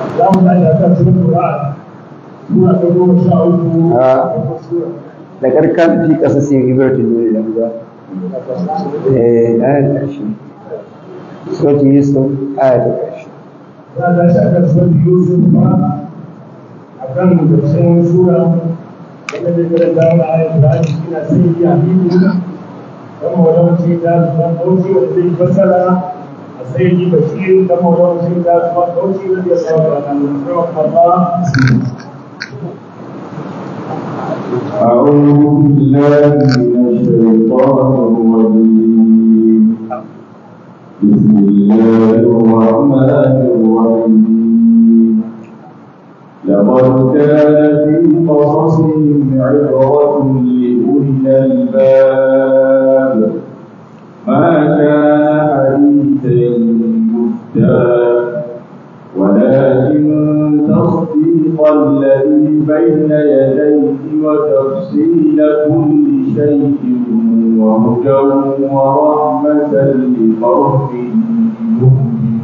za mu tashi a kan sunan Qur'an sura ta goma sha uku a da karkan fi kasa sai ibratin ne da ba eh ayat karshe surati yusuf ayat karshe za a tashi a kan sunan Yusuf ma a kan karshen sura wanda zai karanta mana ayat da ake kina sai ya hidu dan mawalawaci da zuwa kauci wanda zai fassara a sai yi bashir dan mawalawaci da zuwa kauci wanda ya sa wa Allah أعوذ بالله من الشيطان الرجيم بسم الله الرحمن الرحيم لقد كان في قصصهم عبرة لأولي الألباب ما كان حديثا يفتى ولكن تصديق الذي بين يديه وتفصيل كل شيء وهدى ورحمة لقوم يؤمنون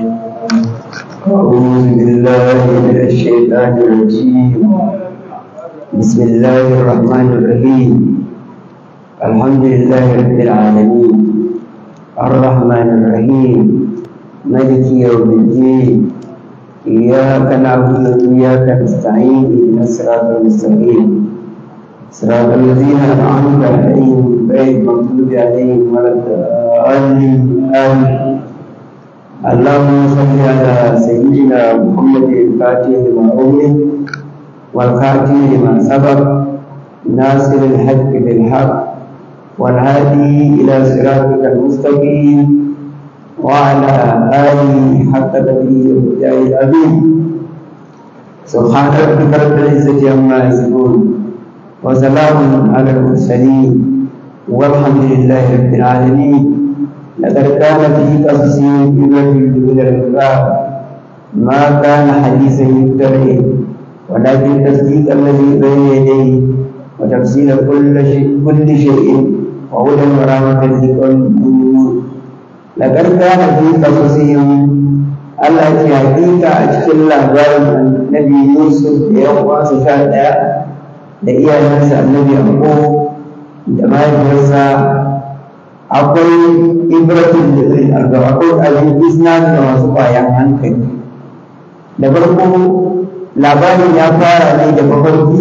أعوذ بالله من الشيطان الرجيم بسم الله الرحمن الرحيم الحمد لله رب العالمين الرحمن الرحيم ملك يوم الدين إياك نعبد وإياك نستعين اهدنا الصراط المستقيم صراط الذين أنعمت عليهم غير المغضوب عليهم ولا الضالين آمين اللهم صل على سيدنا محمد الفاتح لما أغلق والخاتم لما سبق ناصر الحق بالحق والهادي إلى صراطك المستقيم وعلى آله حق تبيه الهدى العظيم سبحان ربك رب العزة عما يصفون وسلام على المرسلين والحمد لله رب العالمين لقد كان في قصصهم عبرة لأولي الألباب ما كان حديثا يفترى ولكن تصديق الذي بين يديه وتفصيل كل شيء كل شيء وهدى ورحمة لقوم يؤمنون لقد كان في قصصهم Allah ce hakika a cikin labarin Nabi Yusuf da ya kwasa sha ɗaya da iyayensa Annabi Yaqub da mahaifiyarsa akwai ibratin da zai arga akwai abin izna da masu bayan hankali da farko labarin ya fara ne da mafarki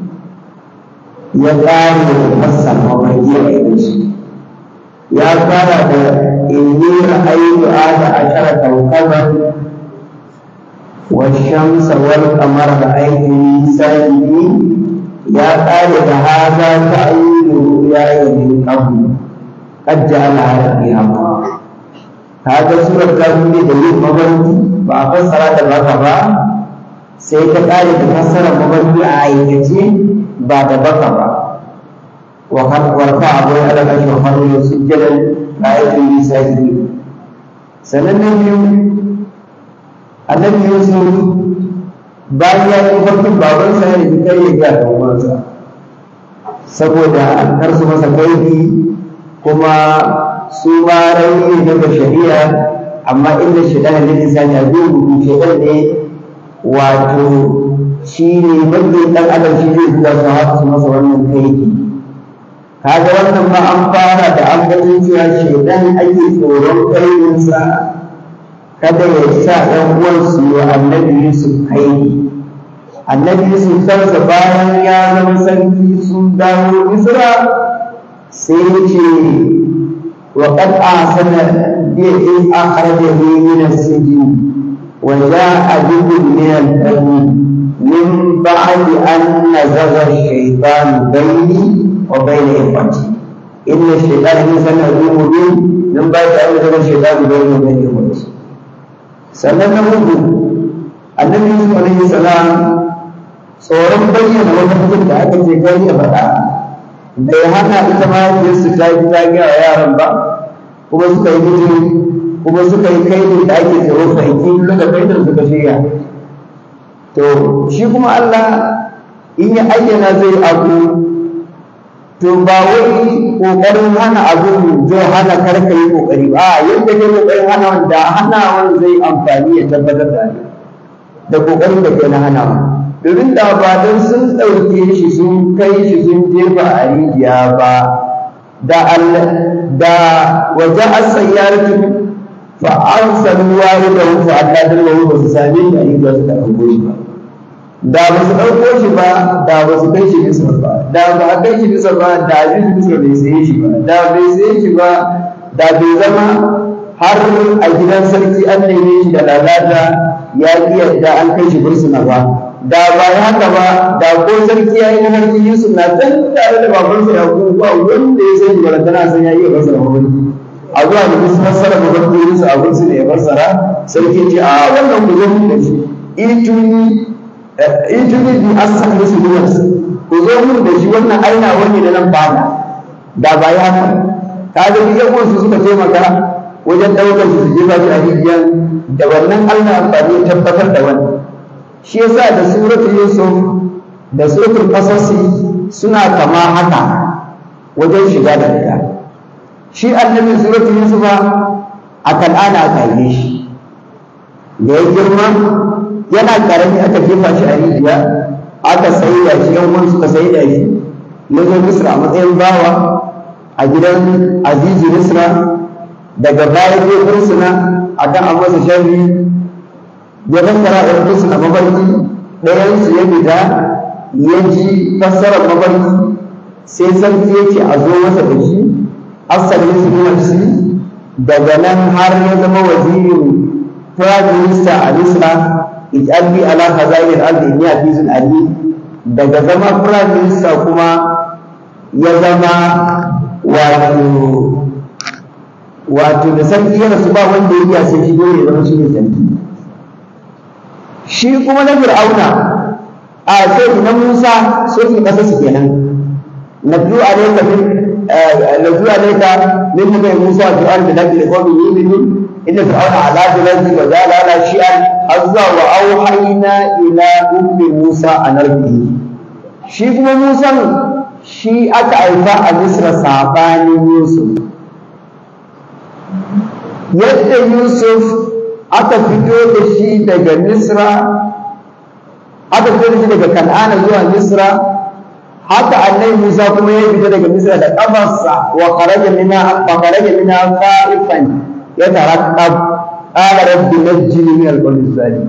ya ƙare da masa mafarki a yanzu ya fara da inni ra'aytu ada ashara kawkaban wa shamsa wal qamara ra'aytu sajidin ya ƙare da hada ta'ayyulu ya yi qabl قد جعلها ربها هذا سورة كافر دليل مبرد فأفسر هذا البقرة سيتقال تفسر مبرد آية بعد بقرة ورفع أبو على العرش وخرج سجدا رأيت لي ساجدين سنة النبي النبي يوسف bayan ya yi farkon babansa ya nufi kai ya ga ɗan'uwansa saboda kar su masa kaifi kuma su ma rauni daga shari'a amma inda shaitan da lisani a gudu shaitan ne wato shi ne mafi ɗan adam shi zai zuwa su haka su masa wannan kaifi kaga wannan ma an fara da an ganin cewa shaitan ake tsoron kaifinsa kada ya sa ɗan uwan su yi wa annabi yusuf kaifi annabi yusuf kansa bayan ya zama sarki sun dawo misra sai ce wa qad ahsana bi in akhrajahu min as-sijn wa jaa bihim min al-qalbi min ba'di an nazagha ash-shaytan bayni wa bayna ikhwati inna ash-shaytana insana mubin min ba'di an nazagha ash-shaytan bayni wa bayna ikhwati sannan na hudu annabi yusuf alaihi salam tsoron bayyana wani mutum da aka ce gani a faɗa bai hana ita ma su ta yi ta gaya wa yaran ba kuma suka yi mutu kuma suka yi kai da ake tsoro fahimci daga kai da suka shirya to shi kuma Allah in ya ayyana zai abu to ba wai kokarin hana abu zai hana karka yi kokari ba yadda ke kokarin hana wanda hana wanda zai amfani ya tabbatar da ni da kokarin da kai na hanawa domin da ba don sun ɗauke shi sun kai shi sun jefa a rijiya ba da da waje asayyaratu fa arsalu walidahu fa adallahu ba su same shi a rijiya suka ɗauko shi ba da ba su ɗauko shi ba da ba su kai shi bisa ba da ba a kai shi bisa ba da abin bisa bai saye shi ba da bai saye shi ba da bai zama har a gidan sarki an neme shi da lalata ya ƙi yadda an kai shi bursuna ba da ba ya haka ba da ko sarki ya yi na harki yusuf na can tare da babansa ya kuma ba wanda ya sani ba tana san ya iya fassara mafarki a zuwa da musu fassara mafarki yusuf a bursu ne ya fassara sarki ce a wannan ku zo mun da shi ituni ituni bi asan musu duwas ku zo mun da shi wannan aina wani da nan bana da ba ya haka ka ga duk yan su suka taimaka wajen ɗaukar su jefa shi a rijiyar da wannan Allah amfani tabbatar da wannan shi yasa da suratul yusuf da suratul qasasi suna kama haka wajen shiga da fita shi annabi suratul yusuf a kan'ana aka yi shi da ya girma yana karami aka jefa shi a rijiya aka saida shi yan uwan suka saida shi ya zo misra a matsayin bawa a gidan azizi misra daga baya zai fursuna a kan an masa sharri ya fassara da fursuna mafarki ɗayansu ya fita ya ji fassarar mafarki sai sarki ya ce a zo masa da shi asalin su nafsi daga nan har ya zama wazirin prime minister a misra ij'alni ala khazain al-ardi inni hafizun ali daga zama prime minister kuma ya zama wato wato da sarki ya rasu ba wanda ya iya sai shi dole ya zama shi ne sarki shi kuma na fir'auna a sai na musa sai ki kasa su kenan nabdu alayka min nabdu alayka min nabi musa fi ardi laki liqawmi yu'minun inna fir'auna ala biladi wa jala ala shi'an azza wa auhayna ila ummi musa an arbihi shi kuma musa shi aka haifa a misra sabanin yusuf yadda yusuf aka fito da shi daga misra aka fito da shi daga kan'ana zuwa misra haka annabi musa kuma ya fita daga misra da kafarsa wa kharaja minha fa kharaja minha khaifan yataraqqab qala rabbi najjini min al-qawmi zalim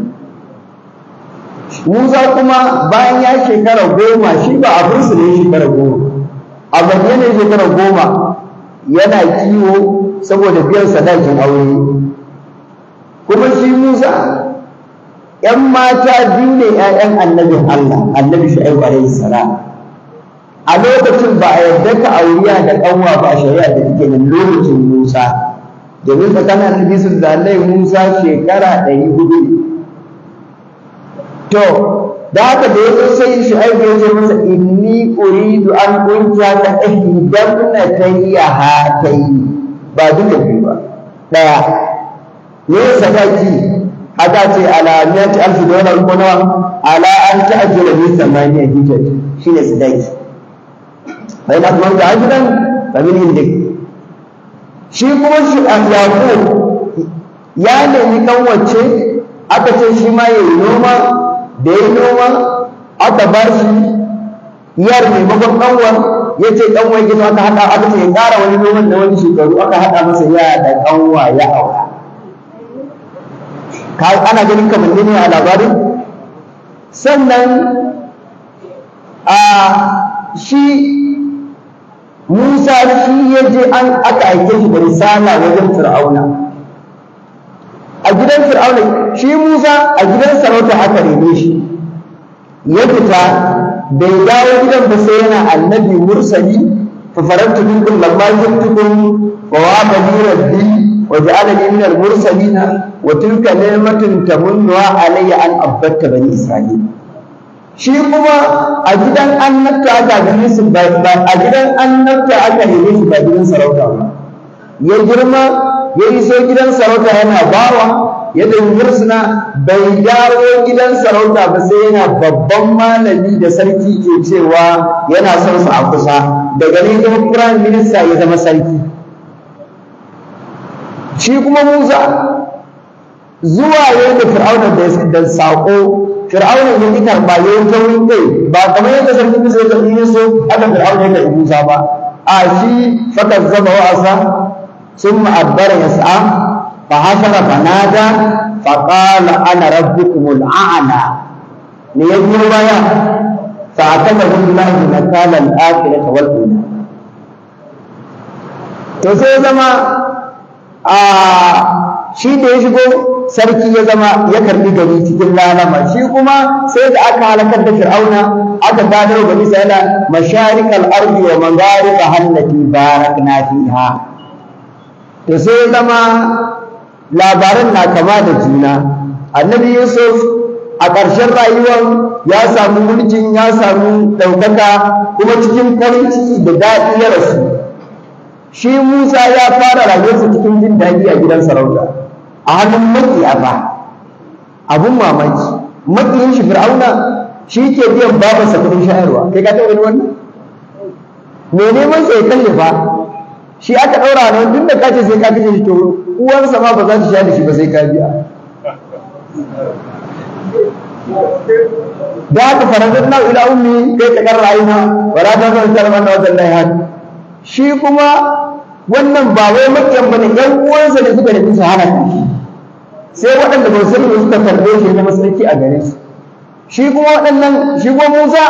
Musa kuma bayan ya shekara goma shi ba a fursu ne shekara goma a bayyana shekara goma yana kiwo saboda biyan sadakin aure kuma shi Musa ‘yan mata biyu ne ‘ya'yan annabin Allah annabi Shu'aibu alaihi salam a lokacin ba a yarda ka auriya da ƙanwa ba a shari'a da take nan lokacin Musa domin tsakanin annabi su da Allah Musa shekara ɗari hudu to da haka da yazo sai Shu'aibu ya ce masa inni uridu an kunta ka ihdabnatayya hataini ba duka biyu ba ɗaya ne sadaki aka ce ala miyati alfi dolar ko nawa ala an ta'ajjala bi samaniya hijaj shine sadaki bai na kuma ta ajidan fa min indik shi kuma shi yaqub ya nemi kan wacce aka ce shi ma yayi noma da yayi noma aka ba shi yar maimakon kanwar ya ce kanwa gida aka haɗa aka ce ya ƙara wani noman da wani shekaru aka haɗa masa ya da kanwa ya aura ana ganin kamar ne a labarin sannan a shi musa shi ya je an aka aike shi da risala wajen fir'auna a gidan fir'auna shi musa a gidan sarauta aka rene shi ya fita bai dawo gidan ba sai yana annabi mursali fa farantu minkum lamma jintukum wa waba li rabbi wa ja'alani min al-mursalin wa tilka ni'matun tamunnuha alayya an abbatta bani isra'il shi kuma a gidan annabta aka gane su ba a gidan annabta aka neme shi ba gidan sarauta ba ya girma ya iso gidan sarauta yana bawa ya da mursuna bai dawo gidan sarauta ba sai yana babban malami da sarki ke cewa yana son su a kusa daga ne zama prime minister ya zama sarki shi kuma musa zuwa yau da fir'auna da saƙo fir'auna ya yi karɓa ya yi taurin kai ba kamar yadda sarki musa ya karɓi yusuf aka fir'auna ya karɓi musa ba a shi fakar zama wa'asa sun ma'abbara ya sa'a fa hashara fa nada fa qala ana rabbukumul a'la ne ya biyo baya fa akala billahi nakala al-akhirati wal ula to sai zama a shi da ya shigo sarki ya zama ya karbi gari cikin lalama shi kuma sai da aka halakar da fir'auna aka gadar wa bani isra'ila masharikal ardi wa maghariba hallati barakna fiha to sai ya zama labaran na kama da juna annabi yusuf a ƙarshen rayuwar ya samu mulkin ya samu ɗaukaka kuma cikin farin ciki da daɗi ya rasu shi musa ya fara rayuwarsa cikin jin daɗi a gidan sarauta a hannun makiya ba abun mamaki makiyin shi fir'auna shi ke biyan babansa kudin shayarwa kai ka taɓa gani wannan me neman sai kashe fa shi aka ɗaura nan tun da kace sai ka kashe shi to uwarsa ma ba za ta shayar da shi ba sai ka biya da haka faradar na ila ummi kai ta karra aina wala ta san tarman da wannan hadi shi kuma wannan ba wai makiyan bane yan uwansa ne suka nufi su hana shi sai waɗanda ba su ne suka karɓe shi na masarki a gare su shi kuma waɗannan shi kuma Musa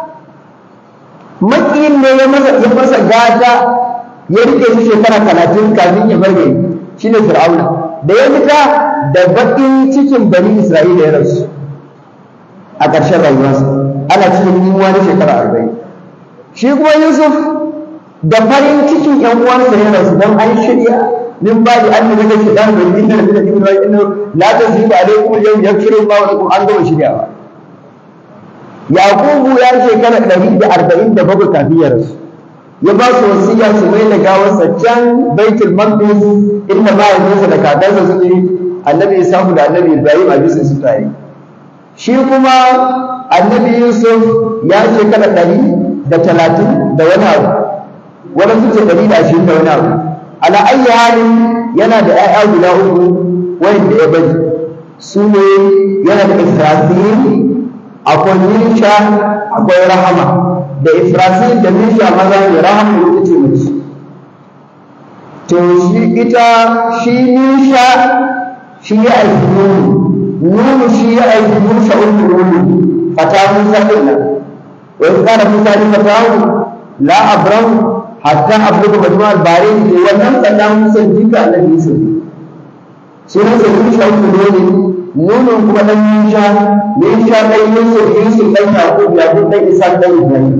makiyin ne ya masa ya masa gata ya rike shi shekara talatin kafin ya bar gari shine Fir'auna da ya fita da baƙin cikin bani Isra'ila ya rasu a ƙarshen rayuwarsa ana cikin yunwa na shekara arba'in shi kuma Yusuf da farin cikin ƴan uwansa ya rasu don an shirya min ba da an daga shaitan da yin da da ibn wa inna la tazibu alaikum al-yawm yakfiru Allah wa lakum an gama shiryawa Yakubu ya shekara ɗari da arba'in da bakwai kafin ya rasu ya ba su wasiya su mai da gawarsa can baitul maqdis inda mahaifinsa da kakansa suke annabi Isahu da annabi Ibrahim a bisa su tare shi kuma annabi Yusuf ya shekara ɗari da talatin da wani abu wani suke ɗari da ashirin da wani abu ala ayyi halin yana da ƴaƴa guda uku wanda ya bari su ne yana da Israfil akwai Misha akwai Rahama da Israfil da Misha maza ne Rahama ita ce mace to shi ita shi Misha shi ya aiki Nunu Nunu shi ya aiki Musa uku Nunu fata Musa kenan wa in kana Musa ni fatahu la abrahu hatta abluga majma al-barin ke wannan sannan Musa jika annabi Yusuf sunan sa Yusuf uku Nunu Nunu kuma dan Misha Misha dan Yusuf Yusuf dan Yaqub Yaqub dan Isa dan Ibrahim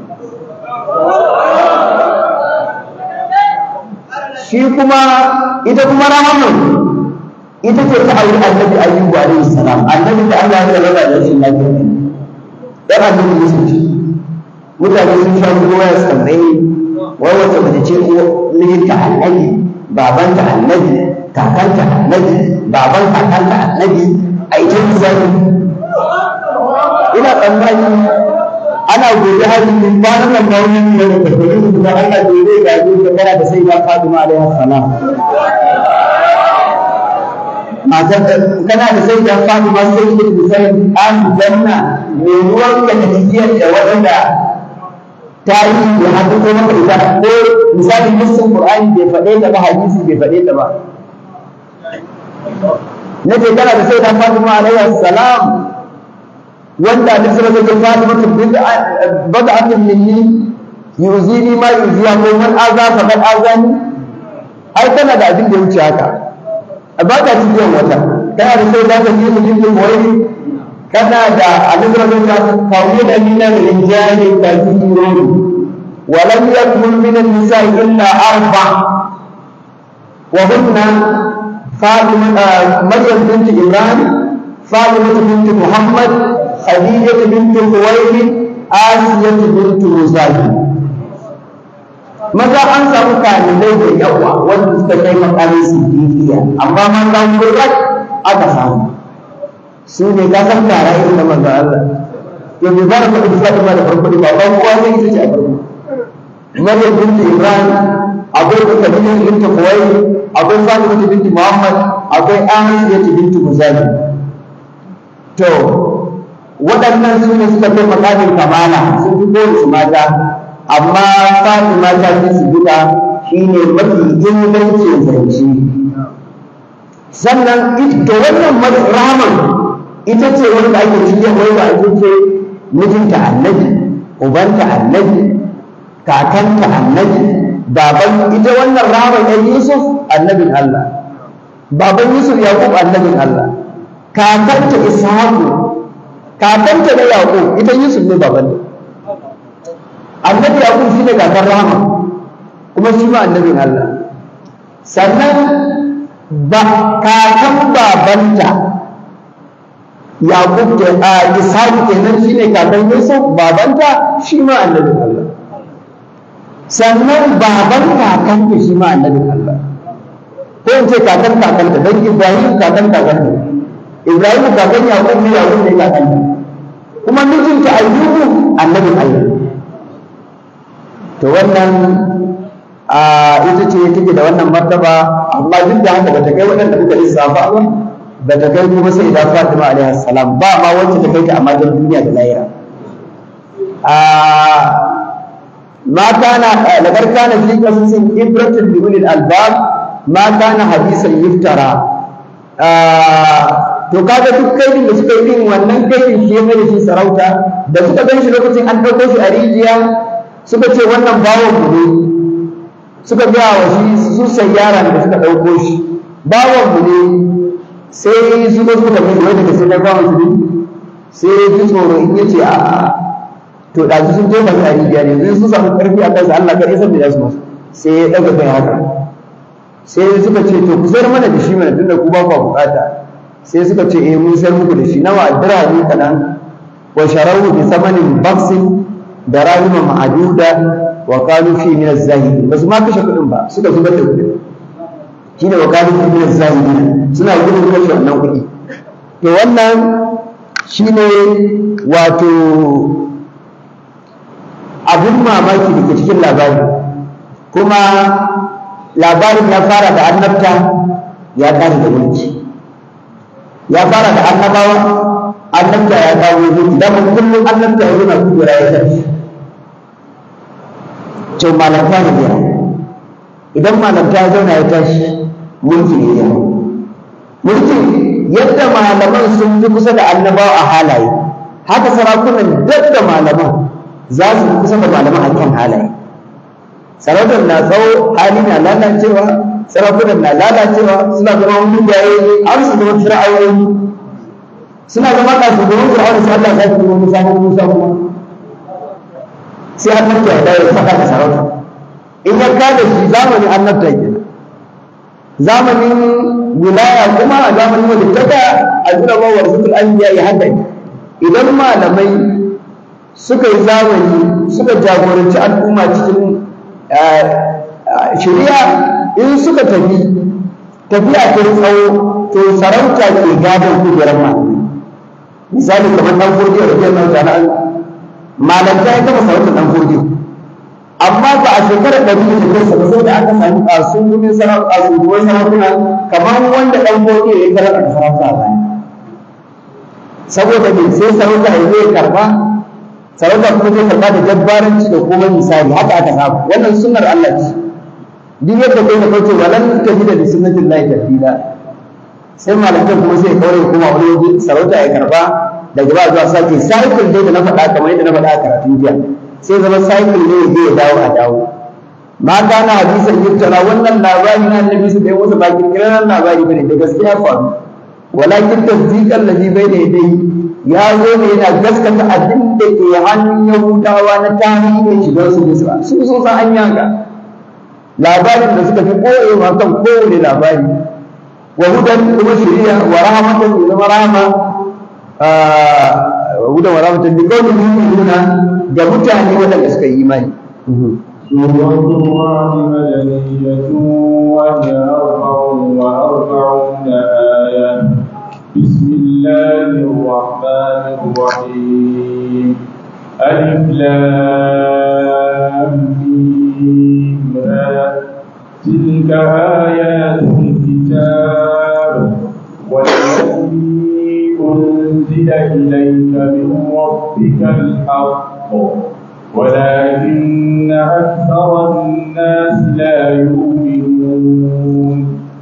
shi kuma ita kuma rahamun ita ce ta auri annabi ayyubu alaihi salam annabi da Allah ya raba da shi lafiya ne dan annabi Yusuf ce mutane sun sha ruwa ya tsalle wai wata mace ce ko mijinta annabi babanta annabi kakanta annabi baban kakanta annabi a ita zai ina tsammani ana gobe hari min kwanan nan ba wani ne da tafiye su da Allah gobe ga gobe kana da sai ya Fatima alaihi salam matar kana da sai da Fatima sai da sai an janna me ruwan ka da tafiyar da wanda ta yi da hadu ko maka ita ko misali nassin Qur'ani bai faɗe ta ba hadisi bai faɗe ta ba nace kana da sai da Fatima alaihi salam wanda da sura ta Fatima bid'a bad'atun minni yuzini ma yuziya ko man aza fa kad azani ai kana da abin da ya wuce haka ba ka cikin wata kana da sai zaka yi mutum din wani kana da alibra da kawo da minan rinjani ka zuru ولم يكن من النساء إلا أربع وهن فاطمة مريم بنت إمران فاطمة بنت محمد خديجة بنت خويلد آسية بنت مزاحم maza an samu kalilai da yawa wanda suka kai makamin siddiqiya amma maza gurbin aka samu su ne ka san tara irin na manzo Allah to bai fara faɗi Fatima da farko ba ban kowa sai ita ce a farko Maryam binti Ibrahim akwai Khadija binti Khuwaylid akwai Fatima binti Muhammad akwai Amina binti Muzali to waɗannan su ne suka kai makamin kamala sun fi kowace mata amma Fatima ta fi su duka shine mafi ingancin zance sannan to wannan rahaman ita ce wanda ake cikin wanda ake ce mijinta annabi ubanta annabi kakanta annabi baban ita wannan rahaman ɗan yusuf annabin allah baban yusuf yaqub annabin allah kakanta ishaqu kakanta na yaqub ita yusuf ne baban annabi yaqub shine kakar rahama kuma shi ma annabin allah sannan ba kakan babanta Yaqub ke a Ishaq kenan shine kakan Yusuf babanta shi ma annabin Allah sannan baban kakan ta shi ma annabin Allah ko in ce kakan kakan ta dan Ibrahim kakan kakan ta Ibrahim kakan Yaqub ne Yaqub ne kakan ta kuma mijinta Ayyubu annabin Allah to wannan a ita ce take da wannan martaba amma duk da haka bata kai waɗanda muka lissafa ba bata kai kuma sai da Fatima alaiha salam ba ma wacce ta kai ta amma don duniya da lahira a ma kana laqad kana fi qasasin ibratun li ulil albab ma kana hadisan yuftara to kaga duk kaidin da suka yi din wannan kaidin shi mai da shi sarauta da suka gan shi lokacin an ɗauko shi a rijiya suka ce wannan bawon mu ne suka gaya wa shi su sayyara da suka ɗauko shi bawan mu ne sai su zo suka mai wai daga sai na bawan su ne sai ya ji tsoro in ya ce a to ɗazu sun jefa shi a rijiya ne yanzu sun samu ƙarfi a kansa Allah kar san da za su masu sai ya ɗaga kai haka sai suka ce to ku sayar mana da shi mana tunda ku ba ku bukata sai suka ce eh mun sayar muku da shi nawa dirhami kaɗan wa sharahu bi samanin baksin da rahima ma'aduda wa qalu fi min az-zahid basu ma kashe kudin ba suka zubar da kudin shine wa qalu fi min az-zahid suna gudun kashe wannan kudi to wannan shine wato abin mamaki da ke cikin labari kuma labarin ya fara da annabta ya ƙare da mulki ya fara da annabawa annabta ya kawo mulki da kullum annabta ya zo na kudura ya tafi to malanta ne ya idan malanta ya zauna ya tashi mulki ne ya mulki yadda malaman sun fi kusa da annabawa a halaye haka sarakunan duk da malaman za su fi kusa da malaman a kan halaye sarautar na tsawo hali na lalacewa sarakunan na lalacewa suna zama wani yayi an su zama fir'ayoyi suna zama kasu domin fir'auna sai Allah ya zama musa musa kuma sai annabta ya dawo faɗa da sarauta in ya kada shi zamanin annabta ke zamanin wilaya kuma a zamanin walittaka a zura ba wa rasul anbiya ya haka idan malamai suka yi zamani suka jagoranci al'umma cikin shari'a in suka tafi tafiya ta tsawo to sarauta ke gadon kujerar malamai misali kamar dan godiya da jiyar nan ta'ala malanta ya gama sarautar dan godiya amma ba a shekarar ɗari da kansa ba sai da aka sami ƙasun gumin sarauta ƙasuruwan sarautuna kamar wanda dan godiya ya karanta da sarauta a baya saboda me sai sarauta ya zai karba sarauta kuma zai karba da jabbaranci da kuma misali haka aka saba wannan sunnar Allah ce duk yadda kai ka kauce walan tajida da sunnatillahi tabdila sai malantar kuma sai kawai kuma wani waje sarauta ya karba daga ba zuwa sake cycle dai da na faɗa kamar yadda na faɗa a karatun jiya sai zama cycle ne ya ya dawo a dawo ma kana hadisan yuktara wannan labari na annabi su da wasu ba kirkiran labari bane da gaskiya faru walakin tasdiqan ladhi bayna yadayhi ya zo ne yana gaskata abin da ke hannun yahudawa na tarihin shigar su misra su sun san an yanka labarin da suka fi koyewa kan kowane labari wa hudan kuma shari'a wa rahmatan da zama rahama hudan wa rahmatan bi qawli mu'minuna ga mutane waɗanda suka yi imani سورة الله مدنية وهي أربع وأربعون آية بسم الله الرحمن الرحيم ألف لام ميم تلك آيات الكتاب والذي أنزل إليك من ربك الحق ولكن أكثر الناس لا يؤمنون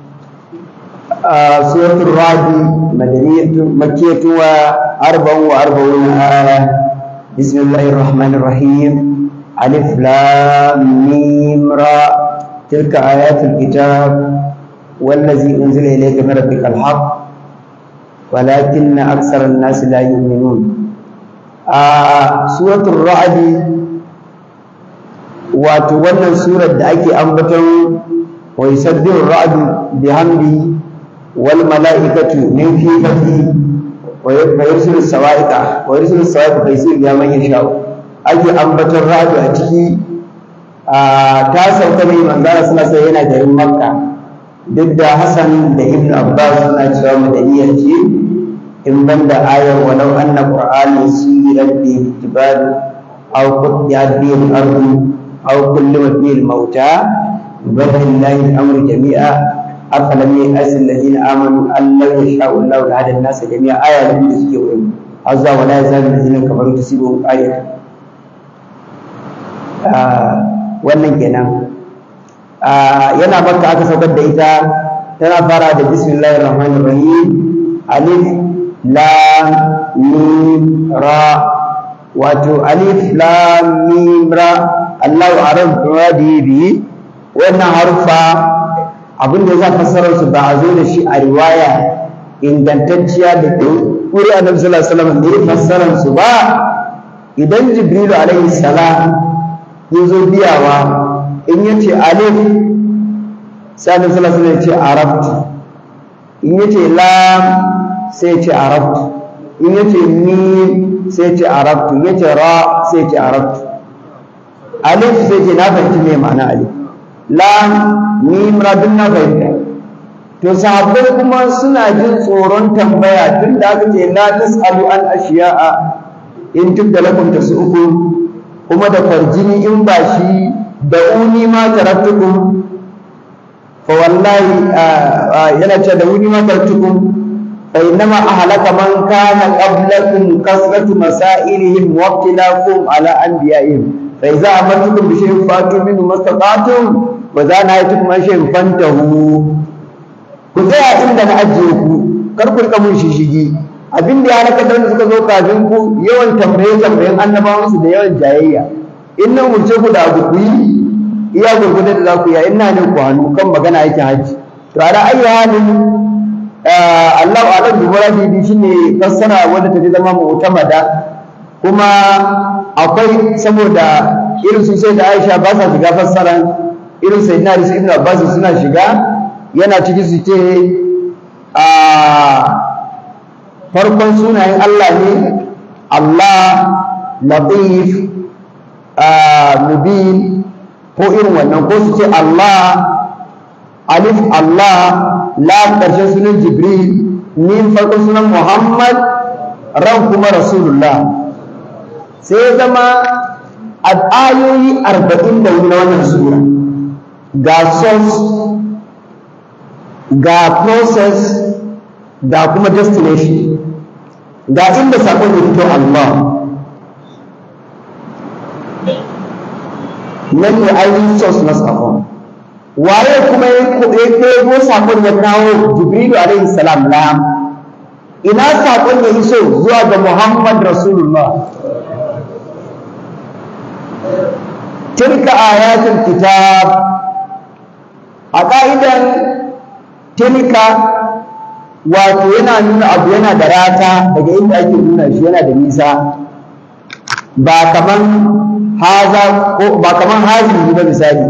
آه سورة الرعد مدنية مكية وأربع وأربعون آية بسم الله الرحمن الرحيم ألف لام ميم را تلك آيات الكتاب والذي أنزل إليك من ربك الحق ولكن أكثر الناس لا يؤمنون آه سورة الرعد وتولى سورة دعك أنبتهم ويسبح الرعد بحمده والملائكة من خيفته ويرسل الصواعق ويرسل الصواعق فيصير بها من يشاء ake ambaton ra'adu a ciki ta sauka ne manzara suna sai yana garin makka duk da hassan da ibn abbas suna cewa madaniya ce in ban da ayar walau anna qur'ani suyirat bi jibal aw qutiyat bi al-ardu aw kullimat bi al-mauta billahi al-amru jami'a afalam ya'sil alladhina amanu an law yasha'u Allahu lahada an-nas jami'a aya da suke wurin azza wa la yazalu alladhina kafaru tusibuhum ayatan wannan kenan yana makka aka saukar da ita tana fara da bismillahir rahmanir rahim alif lam mim ra wato alif lam mim ra Allahu a'lam bi wannan harufa abin da za fassarar su ba a zo da shi a riwaya ingantacciya da kuri annabi sallallahu alaihi wasallam ne fassarar su ba idan jibrilu alaihi salam ya zo biyawa in ya ce alif sai annabi sallallahu alaihi wasallam ya ce arabtu in ya ce lam sai ya ce arabtu in ya ce mim sai ya ce arabtu in ya ce ra sai ya ce arabtu alif sai ce na fahimci me ma'ana alif lam mim ra duk na fahimta to sahabbai kuma suna jin tsoron tambaya tun da aka ce la tasalu an ashiya'a in tubda lakum tasu'ukum kuma da farjini in ba shi da uni ma tarattukum fa wallahi yana ce da uni ma tarattukum fa innama ahlaka man kana qablakum kasratu masailihim wa ikhtilafuhum ala anbiya'ihim fa idza amartukum bi shay'in fatu minhu mastata'tum wa za na yatukum an shay'in fantahu ku tsaya inda na ajiye ku kar ku rika mun shishigi abin da ya halaka da wanda suka zo kafin ku yawan tambaye tambayen annabawan su da yawan jayayya in nan umurce ku da abu ku yi iya gurgurda da za ku yi in na ne ku hannu kan magana yake haji to ala ayi halin Allahu a'lam bi muradi shine fassara wanda ta zama mu'tamada kuma akwai saboda irin su sai da Aisha ba sa shiga fassaran irin sai na Risu Ibn Abbas suna shiga yana ciki su ce a farkon sunayen Allah ne Allah latif mubin ko irin wannan ko su ce Allah alif Allah lam ƙarshen sunan Jibril min farkon sunan Muhammad ran kuma Rasulullah sai ya zama a ayoyi arba'in da wani na wannan sura ga source ga process ga kuma destination ga inda sakon ya fito Allah nan ne ainihin source na sakon waye kuma ya ɗebo sakon ya kawo jibrilu alaihi salam na ina sakon ya iso zuwa ga muhammad rasulullah tilka ayatul kitab a ƙa'idan tilka wato yana nuna abu yana da rata daga inda ake nuna shi yana da nisa ba kaman haza ko ba kaman hazi ba misali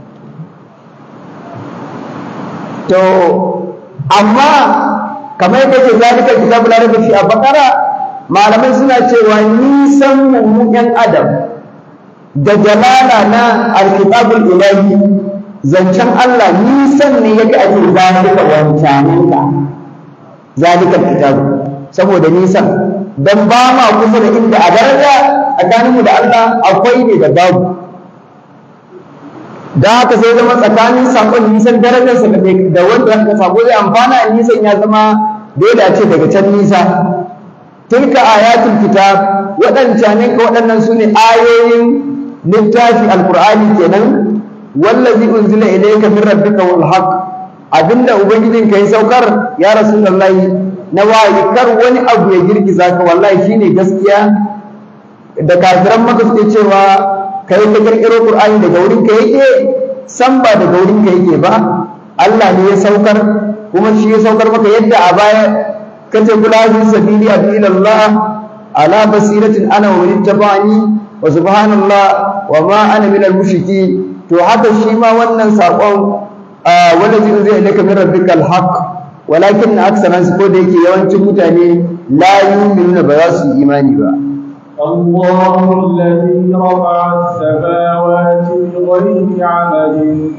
to amma kamar yadda ke zalika kitabu la raiba fi a bakara malamai suna cewa nisan mu yan adam da jalala na alkitabul ilahi zancen Allah nisan ne yake ake zalika wancaninka zalika kitabu saboda nisan dan ba ma kusa da inda a daraja tsakaninmu da Allah akwai ne da babu da haka sai zama tsakanin sakon nisan darajarsa da wanda ka sako zai amfana nisan ya zama dole a ce daga can nisa tilka ayatul kitab waɗancanin ka waɗannan su ne ayoyin littafi alqur'ani kenan wallazi unzila ilayka min rabbika wal haqq abinda ubangijin ka ya saukar ya rasulullahi na wayi kar wani abu ya girgiza ka wallahi shine gaskiya da kafiran maka suke cewa kai ka kirkiro qur'ani daga wurin ka yake san ba daga wurin ka yake ba Allah ne ya saukar kuma shi ya saukar maka yadda a baya kace kula bi sabili ila Allah ala basiratin ana wa man tabani wa subhanallah wa ma ana min al-mushriki to haka shi ma wannan sakon wallazi unzila ilayka min rabbikal haqq walakin aksara su ko da yake yawancin mutane la yu'minuna ba za su yi imani ba الله الذي رفع السماوات بغير عمد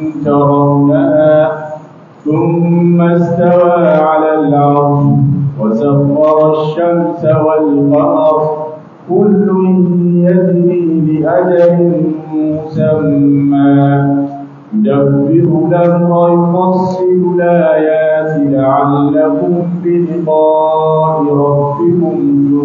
ترونها ثم استوى على العرش وسخر الشمس والقمر كل يجري بأجل مسمى يدبر الأمر يفصل الآيات لعلكم بلقاء ربكم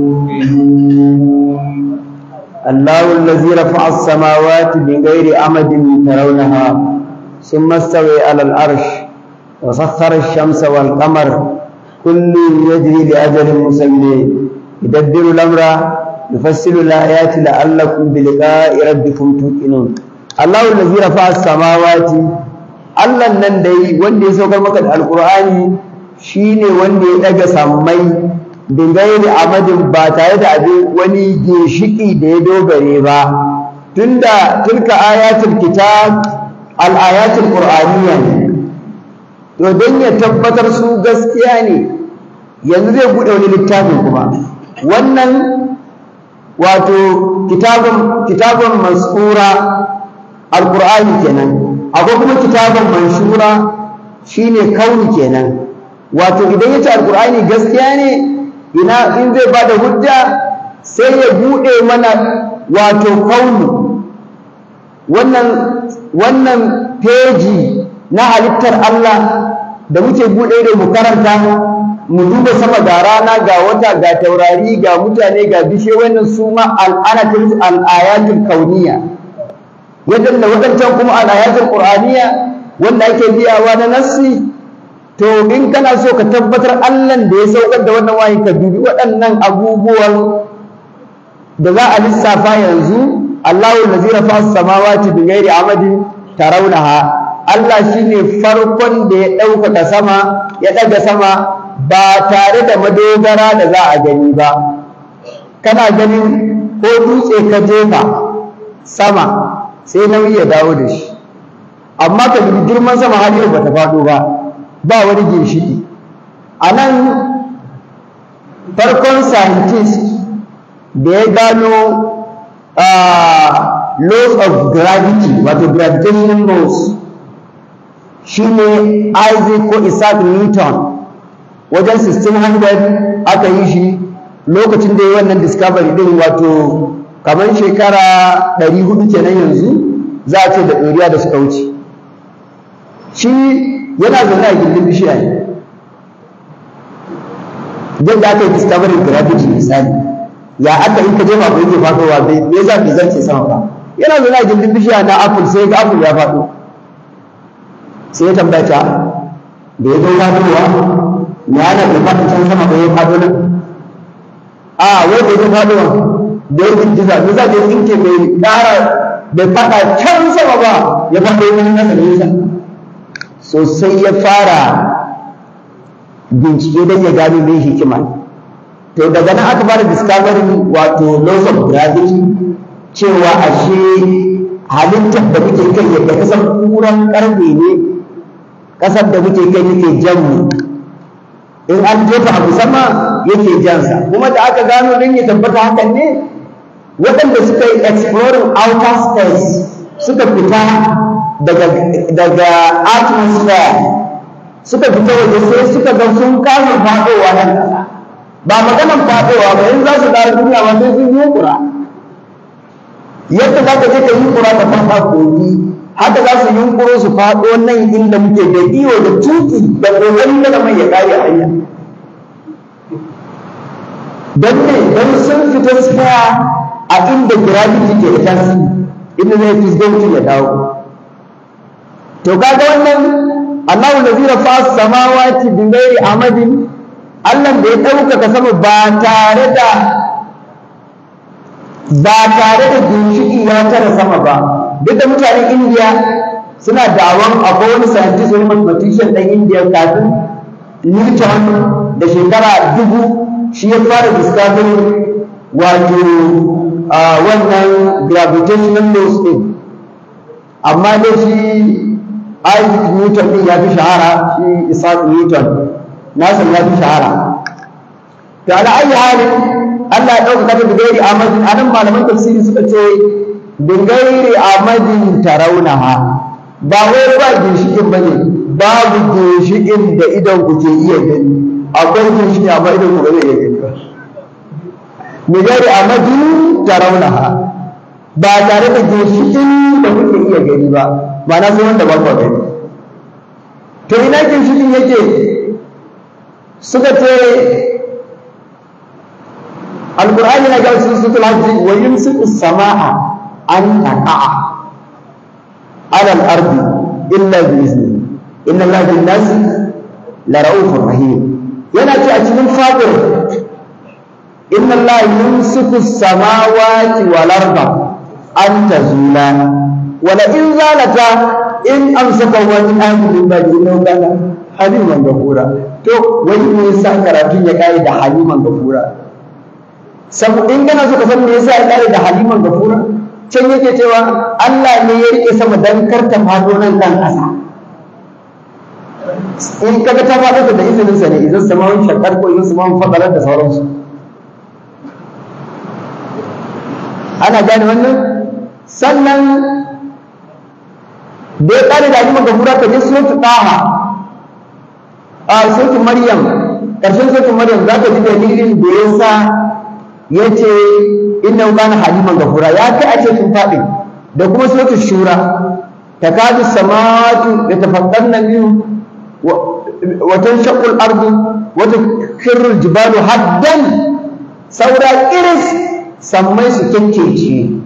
توقنون الله الذي رفع السماوات بغير عمد ترونها ثم استوى على العرش وسخر الشمس والقمر كل يجري لأجل مسمى يدبر الأمر يفصل الآيات لعلكم بلقاء ربكم توقنون الله الذي رفع السماوات Allah nan dai wanda ya saukar maka da Alƙur'ani shine wanda ya daga sammai bingairi amadin ba tare da abin wani ginshiki da ya dogare ba tunda tilka ayatul kitab al ayatul qur'aniyya ne to don ya tabbatar su gaskiya ne yanzu zai bude wani littafin kuma wannan wato kitabun kitabun masura alqur'ani kenan akwai kuma kitabun manshura shine kauni kenan wato idan yace alqur'ani gaskiya ne ina in zai bada hujja sai ya bude mana wato kauni wannan wannan peji na halittar Allah da muke bude da mu karanta mu duba sama ga rana ga wata ga taurari ga mutane ga bishe wannan su ma al'anatul al'ayatul kauniyya yadda da wadancan kuma al'ayatul qur'aniyya wanda ake biyawa na nassi to in kana so ka tabbatar Allah da ya saukar da wannan wahayi ka dubi waɗannan abubuwan da za a lissafa yanzu Allahu allazi rafa as-samawati bighairi amadin tarawnaha Allah shine farkon da ya ɗaukaka sama ya ɗaga sama ba tare da madogara da za a gani ba kana ganin ko dutse ka jefa sama sai nauyi ya dawo da shi amma ka dubi girman sama har yau bata faɗo ba ba wani ginshiki a nan farkon scientist da ya gano laws of gravity wato gravitational laws shine Isaac ko Isaac Newton wajen 1600 aka yi shi lokacin da ya wannan discovery din wato kamar shekara 400 kenan yanzu za a ce da ɗoriya da suka wuce shi yana zaune a gindin bishiya ne yadda aka yi discovery gravity misali ya aka yi ka jefa ko yake faɗowa bai me za bai zarce sama ba yana zaune a gindin bishiya na apple sai ga apple ya faɗo sai ya tambaya ta da ya zo faɗowa me ana da faɗi can sama ko ya faɗo nan a wai da ya faɗowa da ya girgiza me za ka tsinke bai ƙara bai faɗa can sama ba ya faɗo wani nasa nesa sosai ya fara bincike don ya gano mai hikima to daga nan aka fara discovering wato laws of gravity cewa ashe halittar da muke kai yadda kasar kuran karfe ne kasar da muke kai yake jan mu in an jefa abu sama yake jansa kuma da aka gano don ya tabbata hakan ne waɗanda suka yi exploring outer space suka fita daga daga atmosphere suka fita waje sai suka ga sun kama faɗowa nan ƙasa ba maganan faɗowa ba in za su dawo duniya ba sai sun yi kura yadda za ka je ka yi kura ka faɗa kogi haka za su yunkuro su faɗo nan inda muke da iyo da tuki da ƙoƙarin da mai ya ƙare a hanya don ne don sun fita tsaya a inda gravity ke da tasiri inda zai fisgo mutum ya dawo to kaga wannan Allahu allazi rafa samawati bi ghairi amadin Allah da ya ɗaukaka sama ba tare da ba tare da ginshiki ya tara sama ba duk da mutanen India suna dawon akwai wani scientist wani mathematician ɗan India kafin Newton da shekara dubu shi ya fara discovery wato wannan gravitational laws ɗin amma dai shi Isaac Newton ɗin ya fi shahara shi Isaac Newton nasa ya fi shahara to ala ayi halin Allah ya ɗauka ta bigairi amadin anan malaman tafsiri suka ce bigairi amadin tarawunaha ba wai ba ginshikin bane babu ginshikin da idan ku ke iya gani akwai ginshiki amma idan ku ba zai iya gani ba bigairi amadin tarawunaha ba tare da ginshikin da kuke iya gani ba ba na sai wanda ba ku gani to ina ginshikin yake suka ce alkur'ani na ga cikin sutul hajji wa yumsiku samaa an taqa'a ala al-ardi illa bi izni inna allaha bin nasi la ra'ufur rahim yana ce a cikin fadir inna allaha yumsiku samawati wal arda an tazula wala in zalata in amsaka wa min ahli ba'di innahu kana haliman gafura to wani ne yasa karatun ya kare da haliman gafura sabu in kana so ka san me yasa ya kare da haliman gafura can yake cewa Allah ne ya rike sama dan karta fado nan kan ƙasa in kaga ta fado da izinin sa ne idan samawun shakar ko idan samawun fadalar da sauransu ana gane wannan sannan da ya kare da haliman gafura ka je suratul taha a sautin maryam ƙarshen sautin maryam za ka ji dalilin da ya sa ya ce inna kana haliman gafura ya kai a ce sun faɗi da kuma sautin shura takadu samawatu da tafaddanna min wa tanshaqqu al-ardu wa tukirru al-jibalu haddan saura iris sammai su kekkece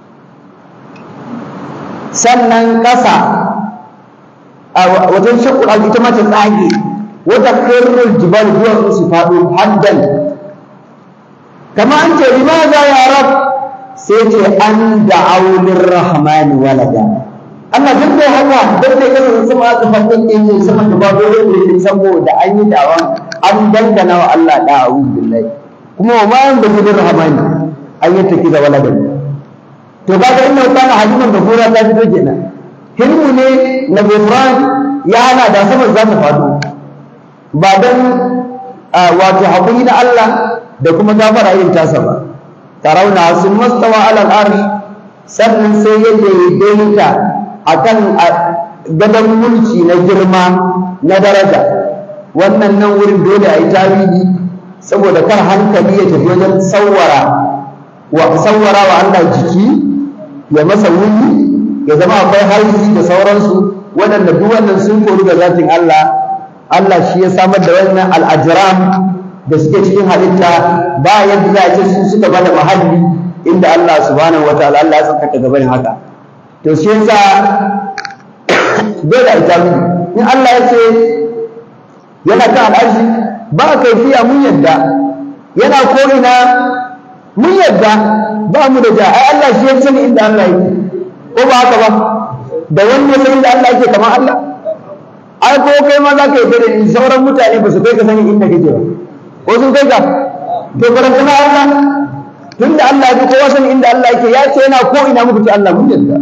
sannan ƙasa a wajen shaqqu al ita ma ta tsage wata kirrul jibal duwatsu su faɗo haddan kama an ce limaza ya rab sai ce an da'aw lirrahman walada Allah duk da haka duk da kasan sama aka fadin din ne sama da babu wanda yake saboda an yi dawa an dangana wa Allah da'u billahi kuma wa ma yan da lirrahman an yi take da walada to kaga inna kana haliman da gora ta fito kenan hilmu ne na gofran ya hana da sama za ta faɗo ba don wato haƙuri na Allah da kuma gafara yin tasa ba tarauna sun mastawa alal arsh sannan sai ya daidaita akan gadon mulki na girma na daraja wannan nan wurin dole a yi tarihi saboda kar hankali ya tafi wajen tsawara wa tsawara wa Allah jiki ya masa wuni ya zama akwai haizi da sauransu waɗanda duk wannan sun koru da zatin Allah Allah shi ya samar da wannan al'ajiram da suke cikin halitta ba yadda za a ce su suka bada mahalli inda Allah subhanahu wataala Allah ya tsaka gabanin haka to shi yasa dole a jami in Allah ya ce yana kan al'arshi ba a kaifiya mun yadda yana ko'ina mun yadda ba mu da ja ai Allah shi ya sani inda Allah yake ko ba haka ba da wanda sai inda Allah yake kamar Allah ai ko kai ma za ka yi dare ni sauran mutane ba su kai ka sani inda kake ba ko sun kai ka to karanta na Allah tunda Allah ya fi kowa sani inda Allah yake ya ce yana ko ina muku ce Allah mun yarda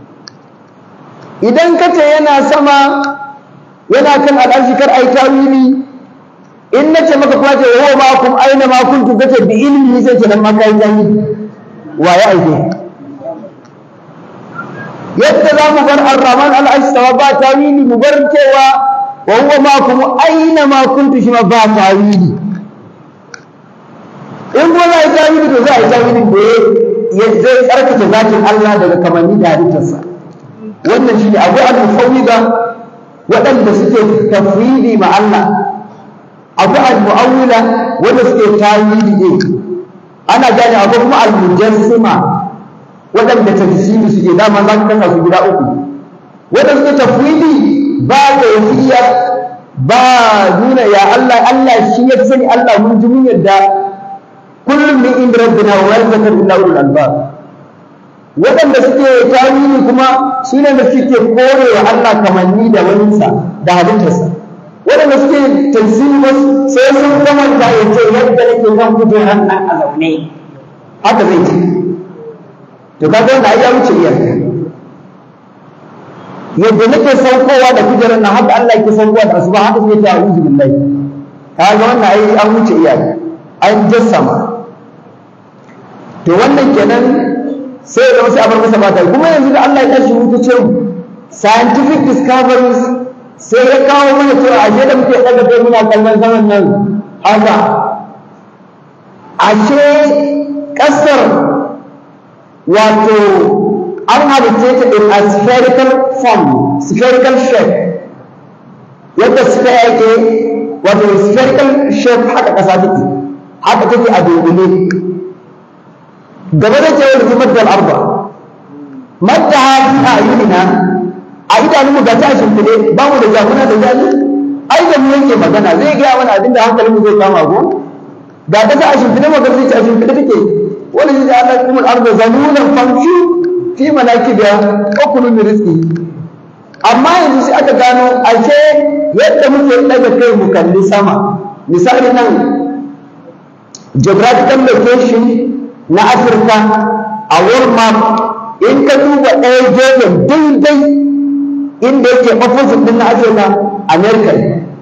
idan ka ce yana sama yana kan al'arshi kar ai tawili in na ce maka kuma ce wa ma kum aina ma kuntum kace bi ilmi sai ce nan ma kai zani wa ya aike yadda za mu bar ar-rahman al-astawa ba tawili mu bar cewa wa huwa ma kum aina ma kuntum shi ma ba tawili in kuma za a yi tawili to za a yi tawili da ya zai tsarkake zatin Allah daga kamanni da halittarsa wannan shi ne akwai al-mufawwida waɗanda suke tafwidi ma Allah akwai al-mu'awwila wanda suke tawili ne ana gane akwai kuma al-mujassima waɗanda tafsiri suke dama za ka kasa su guda uku waɗanda suke tafwidi ba kayfiya ba nuna ya Allah Allah shi ya sani Allah mun ji mun yadda kullum min inda rabbina wa yazakar illa ulul albab waɗanda suke tawili kuma su ne da suke kore wa Allah kamanni da waninsa da halittarsa waɗanda suke tafsiri wasu sai sun kamanta ya ce yadda nake kan kujerar nan a zaune haka zai ce to kaga wannan ya wuce iyaka yadda nake saukowa da kujerar nan haka Allah yake saukowa da asuba haka zai ta a'udhu billahi kaga wannan ai an wuce iyaka an jassama to wannan kenan sai ya zama sai a bar masa mata kuma yanzu da Allah ya tashi hutu ce scientific discoveries sai ya kawo mana cewa ashe da muke daga kai muna kallon zaman nan haka ashe kasar wato an halitta ta in a spherical form spherical shape yadda sphere yake wato spherical shape haka kasa take haka take a dogule gaba da cewa da zubar da arba madda fi ayunina a idanunmu ga ta shimfiɗe ba mu da jamuna da jami ai da mu yake magana zai gaya mana abinda hankalinmu zai kama ko ga ta ta a shimfiɗe mu ga zai ci a shimfiɗe take wani zai Allah kuma arba zanunan famshu fi manakibiya ukulu min rizqi amma yanzu sai aka gano ashe yadda muke daga kai mu kalli sama misali nan geographical location na Afirka a world map in ka duba ɗaya gefen daidai inda yake opposite din na Afirka America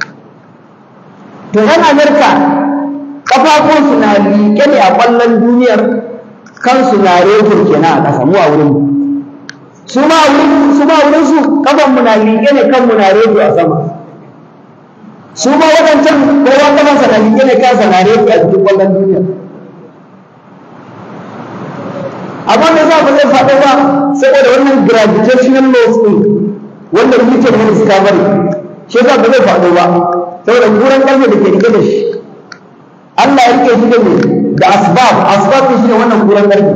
to yan America kafafunsu na liƙe ne a ƙwallon duniyar kansu na rekin kenan a ƙasa mu a wurin su ma wurin su ma wurin su kafan mu na liƙe ne kan mu na rekin a sama su ma waɗancan kowa kafansa na liƙe ne kansa na rekin a cikin ƙwallon duniyar amma me za ba zai faɗo ba saboda wannan gravitational laws ɗin wanda muke da discovery shi yasa ba zai faɗo ba saboda kuran ƙarfe da ke rike da shi Allah ya rike shi da me da asbab asbab shi ne wannan kuran ƙarfe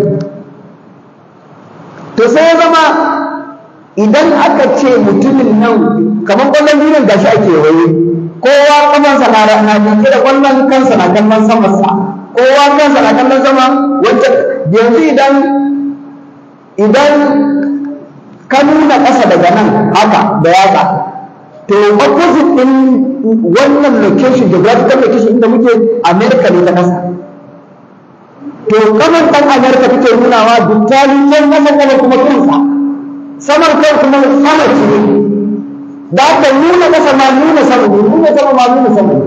to sai ya zama idan aka ce mutumin nan kamar ƙwallon duniyar gashi ake waye kowa kamansa na na rike da ƙwallon kansa na kallon samansa kowa kansa na kallon sama wacce yanzu idan idan ka nuna ƙasa daga nan haka da yatsa to opposite din wannan location geographical location inda muke America ne ta ƙasa to kamar ɗan America take nunawa dukkanin can ƙasa kuma kuma kansa samar kan kuma sama ce da aka nuna ƙasa ma nuna sama ne nuna sama ma nuna sama ne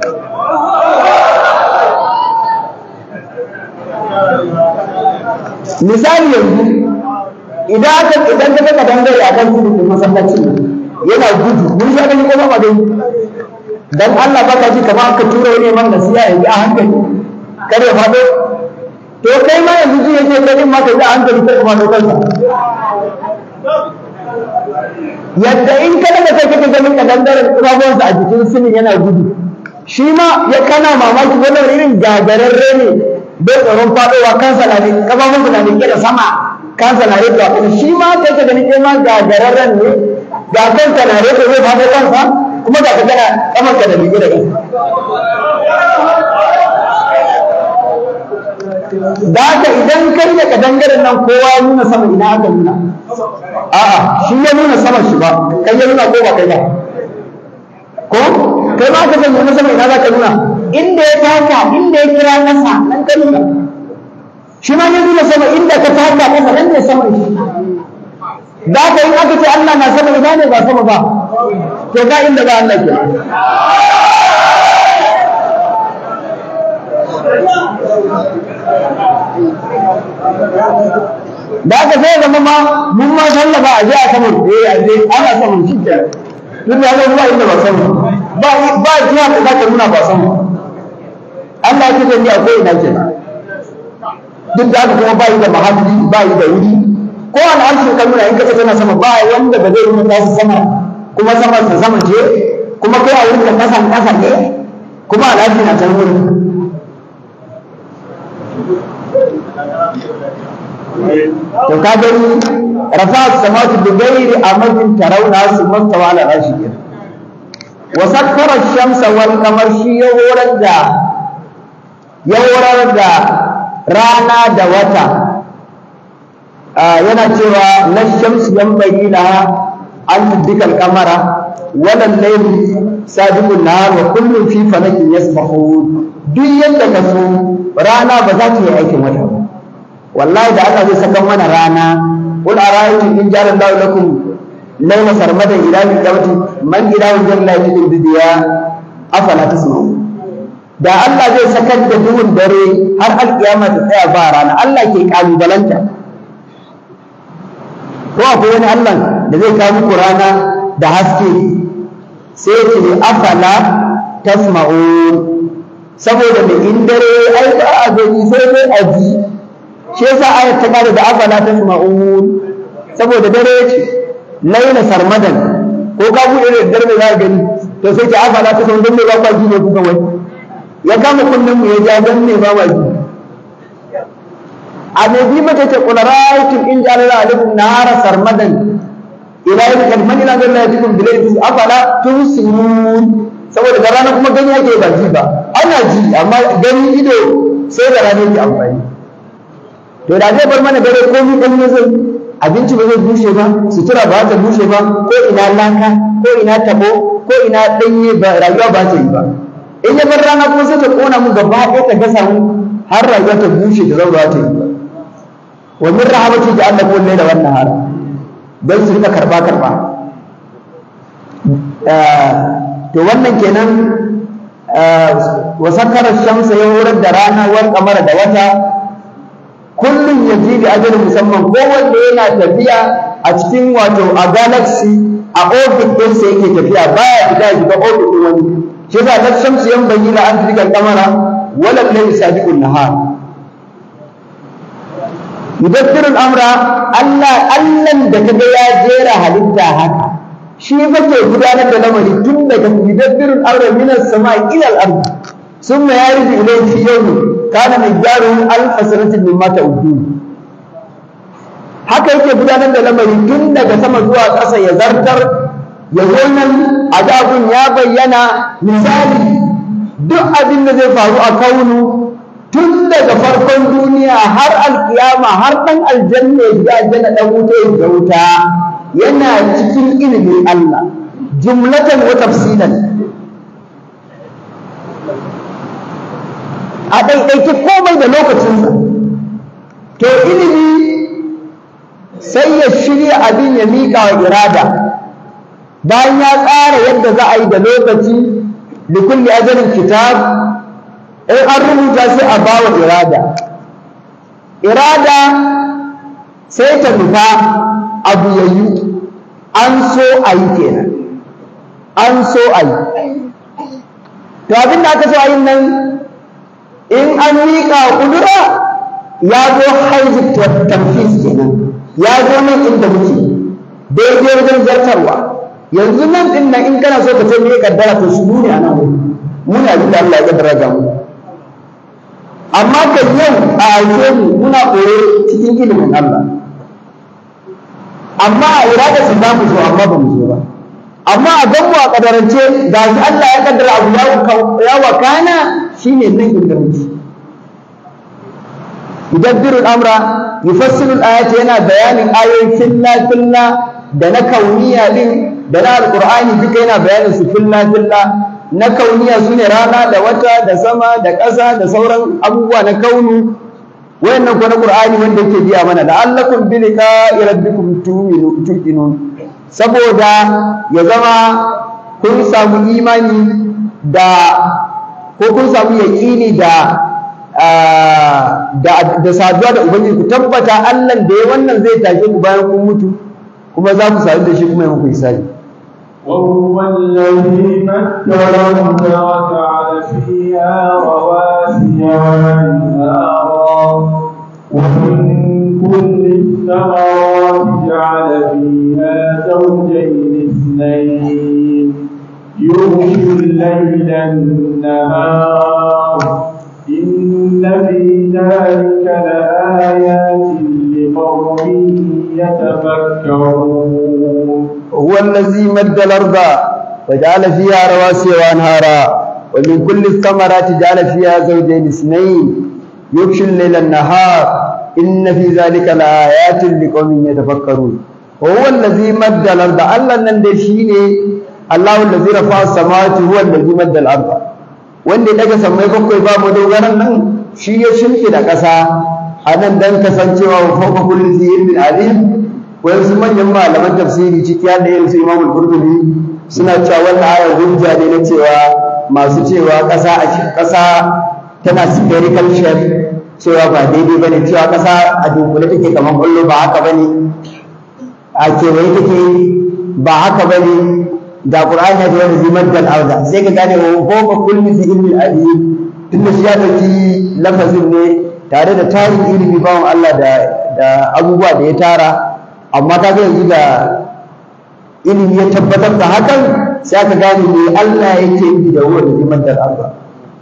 misali yanzu idan aka idan ka daga dangare a kan tudun masallacin nan yana gudu mun sha gani ko ba dai dan Allah baka ji kamar aka tura wani man nasiya yanzu a hankali kar ya fado to kai ma yanzu ji yake kai ma ka ji a hankali kar ka fado kansa yadda in ka daga kai kake ganin ka dangare kafafuwansa a jikin sinin yana gudu shi ma ya kana mamaki wannan irin gagararre ne bai tsoron faɗowa kansa na ne kafafunsa na rike da sama kansa na rike a shi ma kai ka gani kai ma gagararren ne ga kanka na rike zai faɗo kansa kuma ga ka kana kamanka da rike da kansa da haka idan kai da kadangaren nan kowa ya nuna sama ina aka nuna a'a shi ya nuna sama shi ba kai ya nuna ko ba kai ba ko kai ma ka san nuna sama ina za ka nuna inda ya taka inda ya kira nasa nan ka nuna shi ma ya nuna sama inda ka taka nasa nan ne sama shi da haka in aka ce Allah na sama ina ne ba sama ba to ga inda ba Allah ke da aka sai zama ma mun ma sallaba a je a saman eh a je ana saman shi ke duk da ba inda ba sama ba ba jiya da zaka nuna ba sama Allah ya ce ni akwai ina ke duk da haka kuma ba yi da mahalli ba yi da wuri ko al'arshin ka nuna in kace tana sama ba wanda ba zai nuna tasu sama kuma sama ta sama ce kuma kai a wurin kasan kasa ne kuma al'arshi na can wurin to ka gani rafa samatu bi ghairi amadin tarawna su mastawa ala arshi kenan wa sakkara shamsa wal qamar shi ya horar da ya horar da rana da wata yana cewa la shamsu yanbaghi laha an tudrika al qamara wala al-layl sabiqu an-nahar wa kullun fi falakin yasbahun duk yadda ka so rana ba za ta yi aikin wata ba wallahi da aka zai saka mana rana qul ara'aytum in ja'ala Allahu lakum layla sarmadan ila qiyamati man ilahun jalla yajid bidiya afala tasma'un da Allah zai sakar da duhun dare har alkiyama ta tsaya ba rana Allah ke kalubalanta ko akwai wani Allah da zai kawo muku rana da haske sai ya ce afala tasma'un saboda da in dare ai ba a gani sai dai a ji shi yasa ayat ta kare da afala tasma'un saboda dare ya ce laila sarmadan ko ka buɗe da dare za ka gani to sai ki afala ta san me ba kwa ji ne ku kawai ya kama kullum mu ya ja dan ne ba ma ji a me bi mata ce qul ra'aytum in ja'ala alaikum nahara sarmadan ila yawm kalman ila Allah yatikum bilayli afala tusirun saboda da rana kuma gani ake ba ji ba ana ji amma gani ido sai da rana yake amfani to da zai bar mana dare komai dan ne zai abinci ba zai bushe ba sutura ba ta bushe ba ko ina laka ko ina tabo ko ina danye ba rayuwa ba ta yi ba in ya bar rana kuma sai ta kona mu gaba ɗaya ta gasa mu har rayuwa ta bushe da zaura ta yi ba wa min rahamati da Allah kullai da wannan har don su rika karba karba to wannan kenan wa sakara shamsa ya horar da rana wal kamara da wata kullum ya ji da ajalin musamman kowanne yana tafiya a cikin wato a galaxy a orbit ɗinsa yake tafiya baya fita ya shiga orbit ɗin wani shi yasa ta shamsu yan bayyana an tilka kamara wala layli sabiqun nahar yudabbirul amra Allah Allah da kaga ya jera halitta haka shi fa ke gudanar da lamari tun daga yudabbirul amra minas sama'i ila al-ardh ثم يرد إليه في يوم كان مقداره ألف سنة مما تعدون haka yake gudanar da lamari tun daga sama zuwa ƙasa ya zartar ya zo nan adabun ya bayyana misali duk abin da zai faru a kaunu tun daga farkon duniya har alkiyama har ɗan aljanna ya shiga aljanna ɗan wuta ya shiga wuta yana cikin ilimin Allah jumlatan wa tafsilan a ɗaiɗaiki komai da lokacinsa to ilimi sai ya shirya abin ya miƙa wa irada bayan ya tsara yadda za a yi da lokaci da kulli ajalin kitab in an rubuta sai a ba wa irada irada sai ta nufa abu ya yi an so a yi kenan an so a yi to abin da aka so a yi nan in an miƙa ƙudura ya zo haizu tamfis kenan ya zo nan inda muke daidai wajen zartarwa yanzu nan din nan in kana so ka ce me kaddara to shi ne a nan wuri muna abin da Allah ya kaddara ga mu amma ka yau a aike mu muna koyo cikin ilimin Allah amma a irada su za mu zo amma ba mu zo ba amma a gan mu a kadarance ga shi Allah ya kaddara abu ya wakana shine nan inda muke yudabbiru al-amra yufassilu al-ayati yana bayanin ayoyi filla filla da na kauniya din da na alqur'ani duka yana bayanin su filla filla na kauniya sune rana da wata da sama da ƙasa da sauran abubuwa na kaunu wayannan ko na qur'ani wanda yake biya mana la'allakum bi liqa'i rabbikum tu'minun saboda ya zama kun samu imani da ko kun samu yaƙini da da saduwa da ubangiji ku tabbata Allah da ya wannan zai tashe ku bayan kun mutu kuma za ku sadu da shi kuma ya muku hisabi وهو الذي مد الأرض وجعل فيها رواسي وأنهارا ومن كل الثمرات جعل فيها زوجين اثنين يغشي الليل النهار إن في ذلك لآيات لقوم يتفكرون هو الذي مد الأرض وجعل فيها رواسي وأنهارا ومن كل الثمرات جعل فيها زوجين اثنين يغشي الليل النهار إن في ذلك لآيات لقوم يتفكرون وهو الذي مد الأرض الله نندشيني الله الذي رفع السماوات هو الذي مد الأرض wanda daga samai bakwai ba mu dogaran nan shi ya shimfida ƙasa a nan dan kasancewa wa fawqa kulli zi ilmin alim wayansu manyan malaman tafsiri ciki har da irin su Imam al-Qurtubi suna cewa wannan ayar hujja ne na cewa masu cewa ƙasa a ƙasa tana spherical shape cewa ba daidai bane cewa ƙasa a dunkule take kamar ƙwallo ba haka bane a kewaye take ba haka bane da Qur'ani da wani zimar da arda sai ka gane wa fawqa kulli zi ilmin alim tunda shi ya dauki lafazin ne tare da tarin ilimi bawan Allah da da abubuwa da ya tara amma ka ga yanzu da ilimi ya tabbatar da hakan sai aka gane me Allah yake yi da wani liman da Allah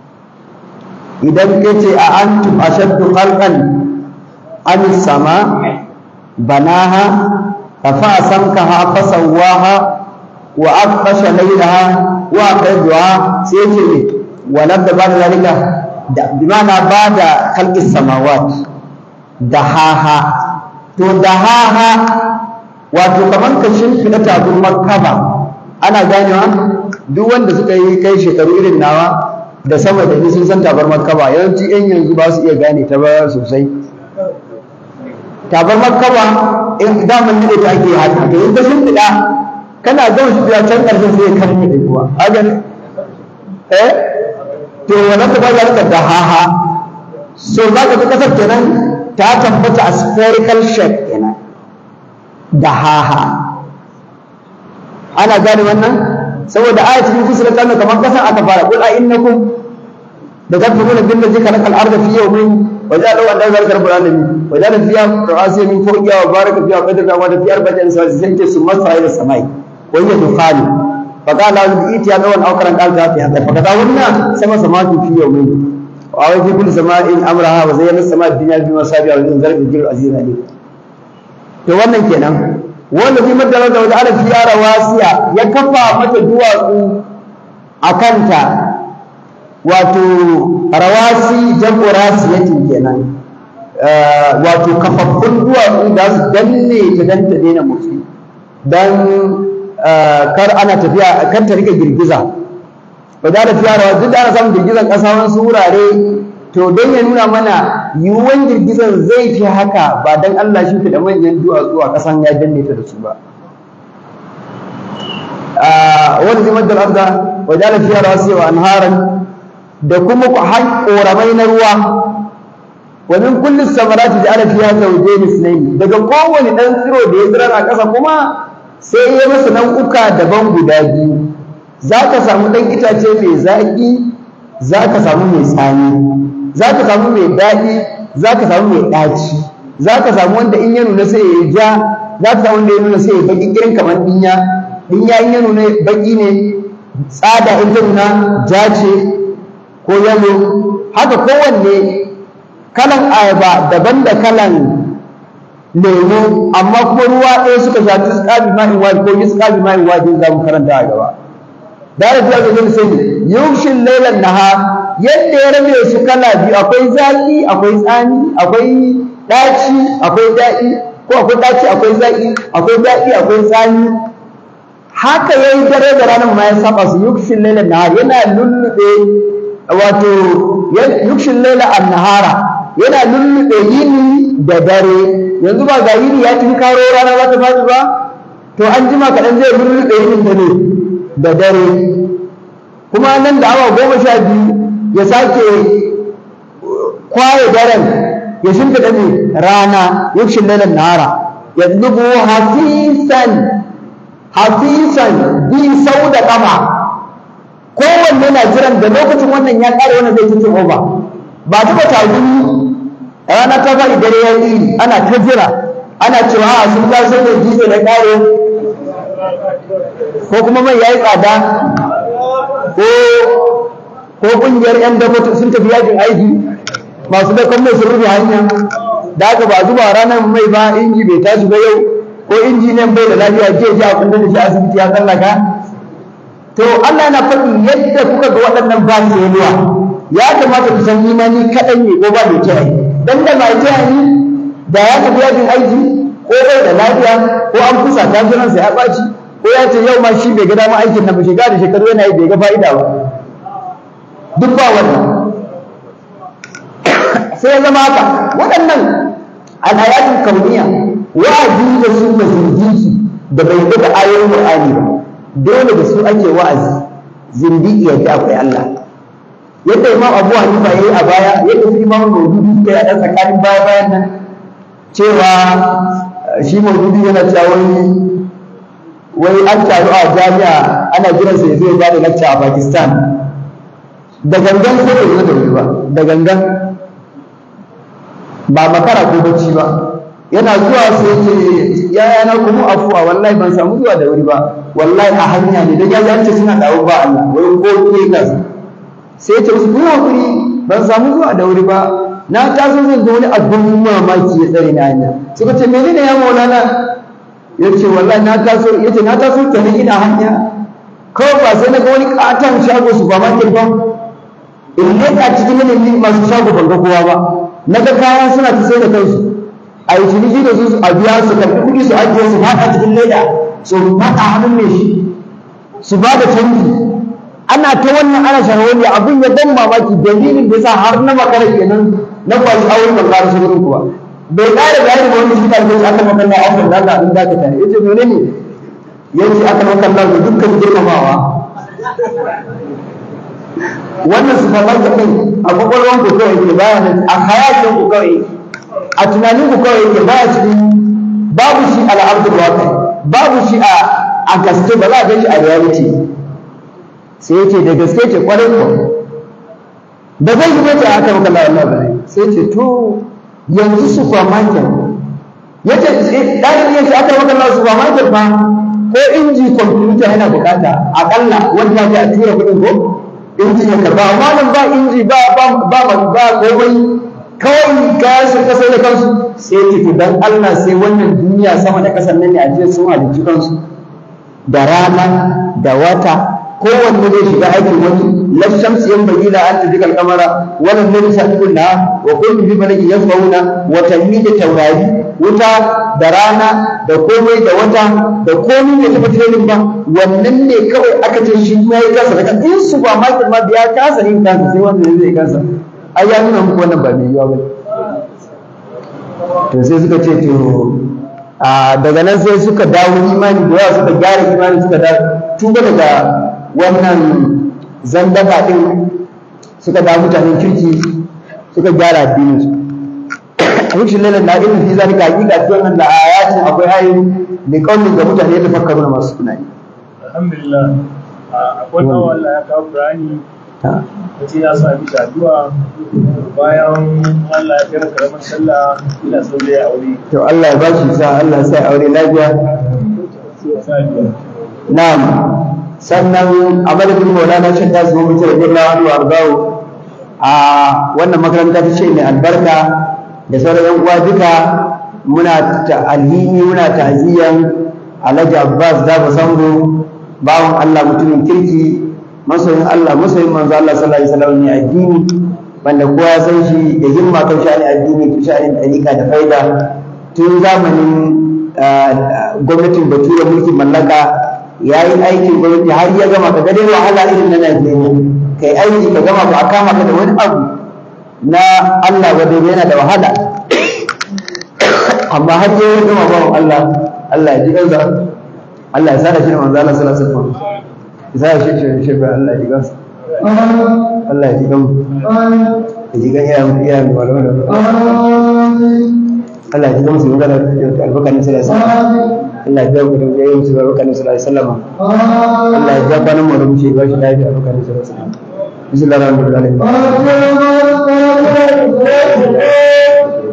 idan kace a antum ashaddu khalqan am sama banaha rafa samkaha fasawaha wa aqasha laylaha wa aqadha sai ce ne walad da bada zalika da bimana bada khalqis samawat da haha to da haha wato kamar ka shimfiɗa tabun makaba ana ganewa duk wanda suka yi kai shekaru irin nawa da sama da ni sun san tabar makaba yawanci yan yanzu ba su iya gane ta ba sosai tabar makaba in daman ne ta ake haka to in ka shimfiɗa kana gama shimfiɗa can ƙarshen sai ya karni da kuwa haka ne eh to wannan ta ba za da haha so za ka ga kasar kenan ta tabbata a spherical shape kenan da haha ana gane wannan saboda aya cikin kusura ta kamar kasan aka fara qul a innakum da tafuruna bil ladzi khalaqa al-ardha fi yawmin wa ja'ala lahu an zalika rabbul alamin wa ja'ala fiha rawasiya min fawqiha wa baraka fiha wa qadara wa fi arba'ati sawati sai ce summa sa'a ila samai wa hiya dukhani fa qala lahu bi itiya dawan aw karan qal ta fi hada fa kada wannan sama samatu fi yawmin wa wa fi kulli sama'in amraha wa zayyana as-sama'a dunya bi masabiha wa zalika bil aziz alim to wannan kenan wanda zai madara da wajen fiya rawasiya ya kafa mata duwatsu a kanta wato rawasi jam'u rasiyatin kenan wato kafaffun duwatsu da su danne ta dan ta daina motsi dan kar ana tafiya kar ta rika girgiza ba da fiya rawa duk da ana samun girgizan ƙasa wasu wurare to don ya nuna mana yiwuwan girgizan zai fi haka ba don Allah shi da manyan duwatsu a ƙasan ya danne ta da su ba wani zai madar arda wa jala fiya rawasi wa anharan da kuma ku har koramai na ruwa wa min kulli samarati ja'ala fiha zawjayn ithnayn daga kowane dan tsiro da ya tsira a ƙasa kuma sai ya masa nau'uka daban guda biyu zaka samu dan itace mai zaƙi zaka samu mai tsani za ka samu mai daɗi za ka samu mai ɗaci za ka samu wanda in ya nuna sai ya yi ja za ka samu wanda ya nuna sai ya baƙi irin kamar ɗinya ɗinya in ya nuna baƙi ne tsada in ta nuna ja ce ko yalo haka kowanne kalan ayaba daban da kalan lemu amma kuma ruwa ɗaya suka sha tusƙabi ma'in wadi ko yusƙabi ma'in wadi za mu karanta a gaba da da fiye da zai sai yushin lailan nahar yadda ya rabe su kala biyu akwai zaki akwai tsani akwai daci akwai daɗi ko akwai daci akwai zaki akwai daɗi akwai tsani haka yayi dare da ranar ma ya saba su yukshin laila nahar yana lullube wato yukshin laila an-nahara yana lullube yini da dare yanzu ba ga yini ya karo rana za ta faɗi ba to an jima kaɗan zai lullube yinin da ne da dare kuma nan da awa goma sha biyu ya sake kwaye daren ya shimfiɗa ne rana yukshin lailan nahara ya zubo hafisan hafisan bi sau da ƙafa kowanne na jiran da lokacin wannan ya ƙare wannan zai cikin oba ba taɓa tagumi rana ta faɗi dare ya yi ana ta jira ana cewa a sun ga sai da jizo da kare ko kuma mai yayi tsada ko ko kungiyar yan dafa sun tafi yajin aiki masu da mai sun rufe hanya da haka ba zuba ranar mai ba inji bai tashi ba yau ko injiniyan bai da lafiya je ji a kundin da shi asibiti ya tsallaka to Allah yana faɗi yadda kuka ga waɗannan ba su yawa ya kamata ku san imani kaɗan ne ko ba mai kiyaye dan da mai kiyaye da ya tafi yajin aiki ko bai da lafiya ko an kusa ta jiransa ya ɓaci ko ya ce yau ma shi bai ga dama aikin nan ba shekara da shekaru yana yi bai ga fa'ida ba duk ba wannan sai ya zama haka waɗannan al'ayatul kauniya wa'azi da su da zindiki da bai ga da ayoyin Qur'ani ba dole da su ake wa'azi zindiki yadda akwai Allah yadda Imam Abu Hanifa yayi a baya yadda su Imam Mawdudi ya yi a tsakanin baya bayan nan cewa shi Mawdudi yana cewa wani wai an taru a jami'a ana jiransa ya zo ya bada lecture a Pakistan da gangan sai bai zo da wuri ba da gangan ba makara ko bacci ba yana zuwa sai ce ya yana kuma afuwa wallahi ban samu zuwa da wuri ba wallahi a hanya ne dan ya ce suna dawo ba Allah wai ko ke ka sai ce musu kuma hakuri ban samu zuwa da wuri ba na taso zan zo wani abin mamaki ya tsare na hanya suka ce menene ya maulana ya ce wallahi na taso ya ce na taso kenan ina hanya kawai ba sai na ga wani katon shago su ba market ba in leƙa cikin yanayin masu shago ban ga kowa ba na ga kayan suna ta sai da kansu a yi ciniki da su a biya su karɓi kuɗi su ajiye su faɗa cikin leda su faɗa hannun mai shi su ba da canji ana ta wannan ana shahararri abin ya ban mamaki dalilin da sa har na makara kenan na kwashi aure ban ƙara su wurin kuwa bai ƙara bayani ba wani shi ɗalibai aka makalla a ofin da Allah abin da aka tare yace mene ne yace aka makalla da dukkan girmamawa wannan supermarket ɗin a kwakwalwan ku kawai ke baya nan a hayakin ku kawai a tunanin ku kawai ke baya cikin babu shi a al'abdul waqi babu shi a a gaske ba za a gan shi a reality sai yace da gaske ce kwarai ko da zai yi mace aka maka la Allah bai sai ce to yanzu supermarket yace dalilin yace aka maka la supermarket ba ko inji computer yana bukata akalla wanda ya a tura kuɗin ko inji ya karba amma nan ba inji ba ba ba ba komai kawai kaya sun kasa da kansu sai ce to dan Allah sai wannan duniya sama da kasar nan ne a jiya sun halicci kansu da rana da wata kowanne zai shiga aikin wani la shamsu yan bayyana an tafi kalkamara wannan ne sabiqun na wa kullu bi malaki yasmauna wa tamida taurari wuta da rana da komai da wata da komai da tafi training ba wannan ne kawai aka ce shi ya yi kansa daga in su ba market ma biya kasa yin kansa sai wannan zai kansa ai ya nuna muku wannan ba mai yiwa ba to sai suka ce to a daga nan sai suka dawo imani da yawa suka gyara imani suka dawo tuba daga wannan zandaka din suka dawo mutanen kirki suka gyara addinin su rushin lalan na irin fi zalika hakika cikin wannan da ayatin akwai ayoyi da kaunin ga mutane da fakkaru na masu tunani alhamdulillah akwai nawa Allah ya kawo Qur'ani wace ya sami shi addu'a bayan Allah ya kira karamar sallah ina so zai aure to Allah ya bashi sa Allah sai aure lafiya na'am sannan a madadin maulana shan ta zuwa mutum da Allah wani warzawo a wannan makaranta ta ce mai albarka da sauran yan uwa duka muna ta'alhini muna ta'ziyan Alhaji Abbas Dabo Sango bawan Allah mutumin kirki masoyin Allah masoyin manzo Allah sallallahu alaihi wasallam ne addini wanda kowa ya san shi da himma kan sha'ani addini kan sha'anin dariƙa da faida tun zamanin gwamnatin bature mulkin mallaka ya yi aikin gwamnati har ya gama ka dai wahala irin na Najeriya kai aiki ka gama ba a kama ka da wani abu na Allah wadda yana da wahala amma har yi ya gama bawan Allah Allah ya ji kansa Allah ya sada shi da manzo Allah sallallahu alaihi wasallam ya sada shi shi shi Allah ya ji kansa Allah ya ji kan ya ji kan iya iya mai walwala Allah ya ji kansa magana da albarkanin sallallahu alaihi wasallam Allah ya biya ku da yayin su albarkanin sallallahu alaihi wasallam Allah ya biya kwanan mu da muke ba shi lafiya albarkanin sallallahu alaihi wasallam Bismillahirrahmanirrahim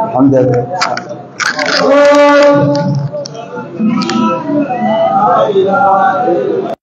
alhamdulillah